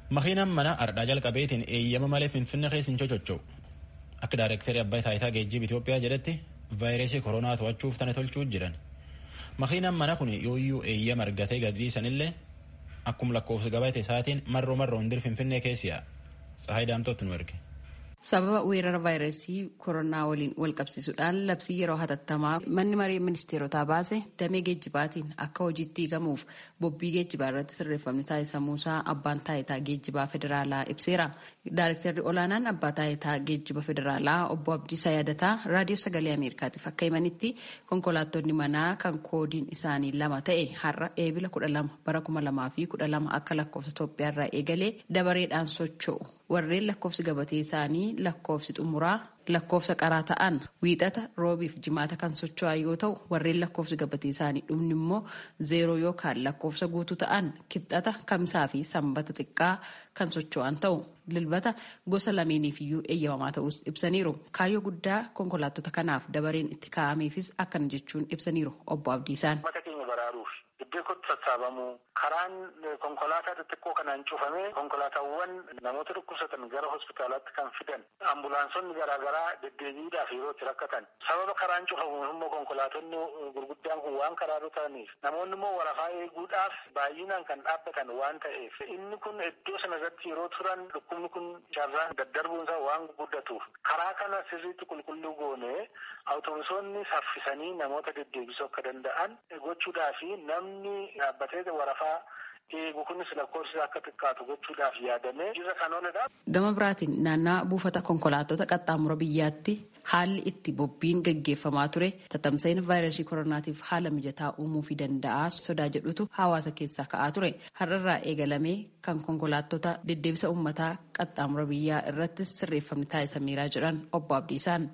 Makiinaan mana ardhaa jalqabeetiin eeyyama malee finfinne keessa hin sochocho'u. Akka daayirektarii abbaa taayitaa geejjiba Itoophiyaa jedhetti vaayirasii koronaa to'achuuf tana tolchuu jiran. Makiinaan mana kun yooyyuu eeyyama argatee gadi dhiisanillee akkuma lakkoofsa gabatee isaatiin marroo marroo hundir finfinnee keessi'a. Tsahaay Daamtootti nu erge. Sababa weerara vaayirasii koronaa waliin wal qabsiisuudhaan labsii yeroo hatattamaa manni maree ministeerotaa baase damee geejjibaatiin akka hojiitti hiikamuuf bobbii geejjibaa irratti sirreeffamni taasisamuusaa abbaan taayitaa geejjibaa federaalaa ibseera. Daayirektarri olaanaan abbaa taayitaa geejjiba federaalaa obbo Abdiisaa Yaadataa raadiyoo sagalee Ameerikaatiif akka himanitti konkolaattonni manaa kan koodiin isaanii lama ta'e har'a eebila kudha lama bara kuma lamaa fi kudha lama akka lakkoofsa Itoophiyaa irraa eegalee dabareedhaan socho'u. Warreen lakkoofsi gabatee isaanii lakkoofsi xumuraa lakkoofsa qaraa ta'an wiixata roobiif jimaata kan socho'an yoo ta'u warreen lakkoofsi gabatee isaanii dhumni immoo zeeroo yookaan lakkoofsa guutuu ta'an kibxata kamisaa fi sanbata xiqqaa kan socho'an ta'u dilbata gosa lameeniif iyyuu eeyyamamaa ta'us ibsaniiru kaayyoo guddaa konkolaattota kanaaf dabareen itti kaa'ameefis akkana jechuun ibsaniiru obbo Abdiisaan. Iddoo itti sassaabamuu karaan konkolaataa xixiqqoo kanaan cufamee konkolaataawwan namoota dhukkubsatan gara hospitaalaatti kan fidan ambulaansonni garaagaraa deddeebiidhaaf yeroo itti rakkatan sababa karaan cufamu immoo konkolaatonni gurguddaan kun waan karaarra ta'aniif namoonni immoo warafaa eeguudhaaf baay'inaan kan dhaabbatan waan ta'eef inni kun iddoo sana irratti yeroo turan dhukkubni kun carraan daddarbuunsaa waan guddatuuf karaa kana sirriitti qulqulluu goonee awutobusoonni saffisanii namoota deddeebisuu akka danda'an gochuudhaaf namni dhaabbatee warafaa eegu kunis lakkoofsi akka xiqqaatu gochuudhaaf yaadamee jirra kan ooledha. Gama biraatiin naannaa buufata konkolaattota qaxxaamura biyyaatti haalli itti bobbiin gaggeeffamaa ture tatamsa'ina vaayirasii koronaatiif haala mijataa uumuu fi danda'a sodaa jedhutu hawaasa keessaa ka'aa ture. Har'arraa eegalamee kan konkolaattota deddeebisa uummataa qaxxaamura biyyaa irratti sirreeffamni taasisameeraa jedhan obbo Abdiisaan.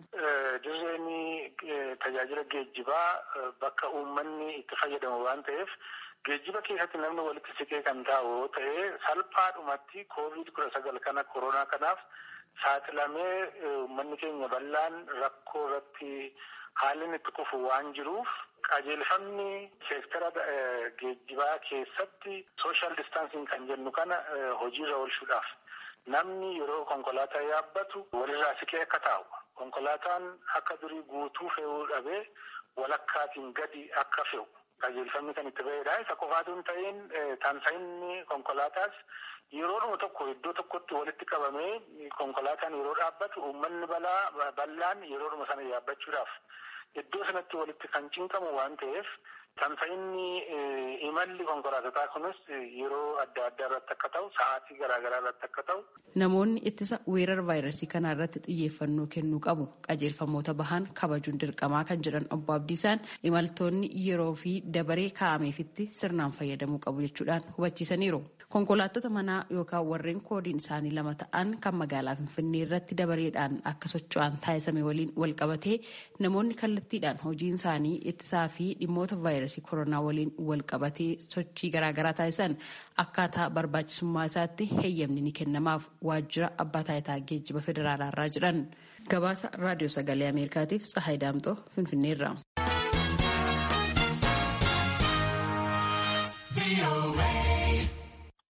Tajaajila geejjibaa bakka uummanni itti fayyadamu waan ta'eef geejjiba keessatti namni walitti siqee kan taa'u yoo ta'e salphaadhumatti koovid kudha sagal kana koronaa kanaaf saaxilamee uummanni keenya bal'aan rakkoo irratti haalli itti kufu waan jiruuf qajeelfamni seektara geejjibaa keessatti sooshaal distaansiin kan jennu kana hojiirra oolchuudhaaf namni yeroo konkolaataa yaabbatu walirraa siqee akka taa'u. Konkolaataan akka durii guutuu fe'uu dhabee walakkaatiin gadi akka fe'u qajeelfamni kan itti ba'edha. Isa qofaatu hin ta'in tamsa'inni konkolaataas yeroodhuma tokko iddoo tokkotti walitti qabamee konkolaataan yeroo dhaabbatu uummanni balaa bal'aan yeroodhuma sana yaabbachuudhaaf iddoo sanatti walitti kan cinqamu waan ta'eef tamsa'inni imalli konkolaatotaa kunis yeroo adda addaa irratti akka ta'u sa'aatii garaagaraa irratti akka ta'u. Namoonni ittisa weerara vaayirasii kanaa irratti xiyyeeffannoo kennuu qabu qajeelfamoota bahan kabajuun dirqamaa kan jedhan obbo Abdiisaan imaltoonni yeroo fi dabaree kaa'ameefitti sirnaan fayyadamuu qabu jechuudhaan hubachiisaniiru. Konkolaattota manaa yookaan warreen koodiin isaanii lama ta'an kan magaalaa Finfinnee irratti dabareedhaan akka socho'an taasisame waliin wal qabatee namoonni kallattiidhaan hojiin isaanii ittisaa fi dhimmoota vaayirasii koronaa waliin wal qabatee sochii garaagaraa taasisan akkaataa barbaachisummaa isaatti heeyyamni ni kennamaaf waajjira abbaa taayitaa geejjiba federaalaa irraa jedhan gabaasa raadiyoo sagalee ameerikaatiif tsahaay daamxoo finfinneerra.